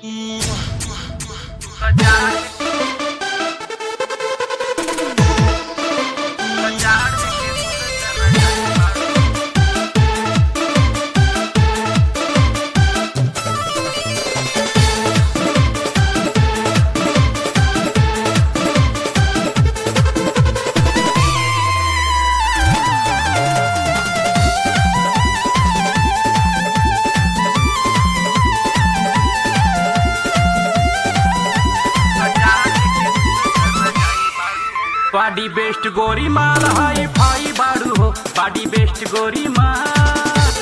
बाडी best गोरी माल hi fi बाड़ू हो बाडी बेस्ट गोरी माल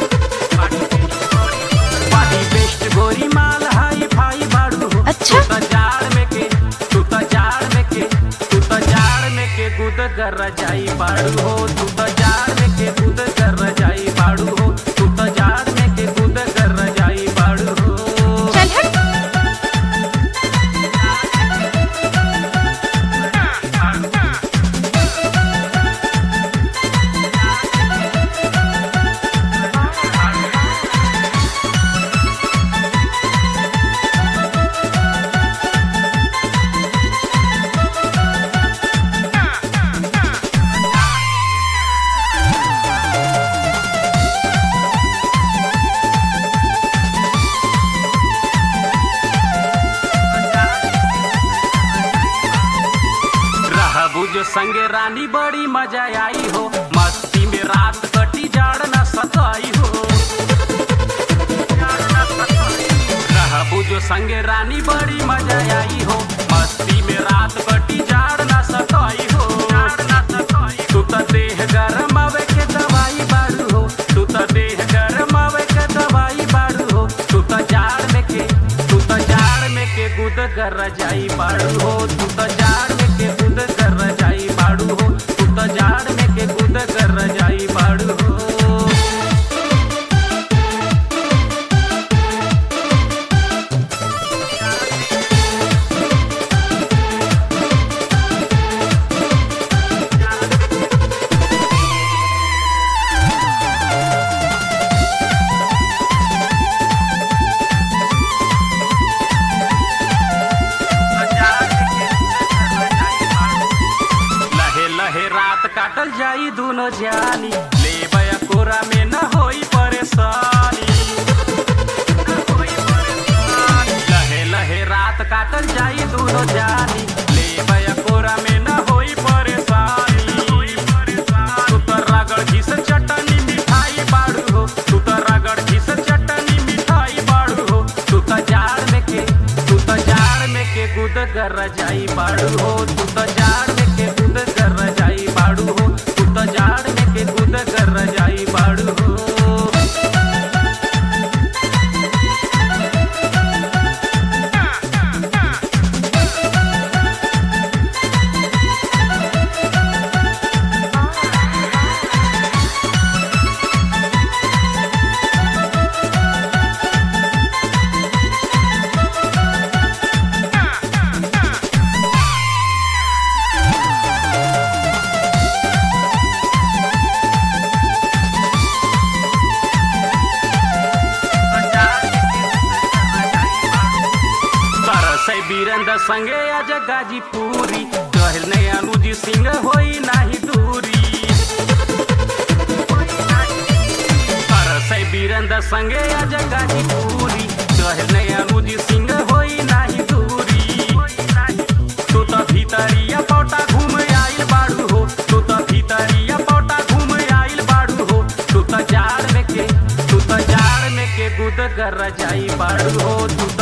बाडी बेस्ट गोरी माल हाई फाई बाड़ू हो अच्छा। तू त जाड़ में के तू त जाड़ में के तू त जाड़ में के गुद कर जाई बाड़ू हो तू त जाड़ में के गुद कर जाई बाड़ू हो तू त जाड़ में के गुद कर जाई बाड़ू हो चल हट रहबू जो संगे रानी बड़ी मजा आई हो मस्ती में रात कटी जाड़ न सताई हो रहबू जो संगे रानी बड़ी मजा आई हो मस्ती में रात कटी जाड़ न सताई हो तू त देह गरम आवे के दवाई बाड़ू हो तू त देह गरम आवे के दवाई बाड़ू हो तू त जाड़ में के तू त जाड़ में के गुद कर जाई बाड़ू हो तू त जाड़ में के गुद कर जाई बाड़ू हो तू त जाड़ में के गुद कर जाई बाड़ू हो लहे लहे रात काटल जाई दोनों जानी ले बया कोरा में न होई परेशानी लहे लहे रात काटल जाई दोनों जानी ले बया कोरा में न होई परेशानी तू तो रगड़ घिस चटनी मिठाई बाड़ू हो तू तो रगड़ घिस चटनी मिठाई बाड़ू हो तू तो जाड़ में के तू तो जाड़ में के गुद कर जाई बाड़ू हो तू तो जाड़ में के गुद कर जाई बाड़ू हो तू तो जाड़ में के गुद कर जाई बाड़ू हो तरसै वीरेंद्र संगे आज गाजीपुरी कहल ने अनुजी सिंह होई नाही दूरी तरसै वीरेंद्र संगे आज गाजीपुरी कहल ने अनुजी सिंह होई नाही दूरी तू त भीतरिया पौटा घूम आइल बाड़ू हो तू त भीतरिया पौटा घूम आइल बाड़ू हो तू त जाड़ में के तू त जाड़ में के गुद कर जाई बाड़ू हो तू त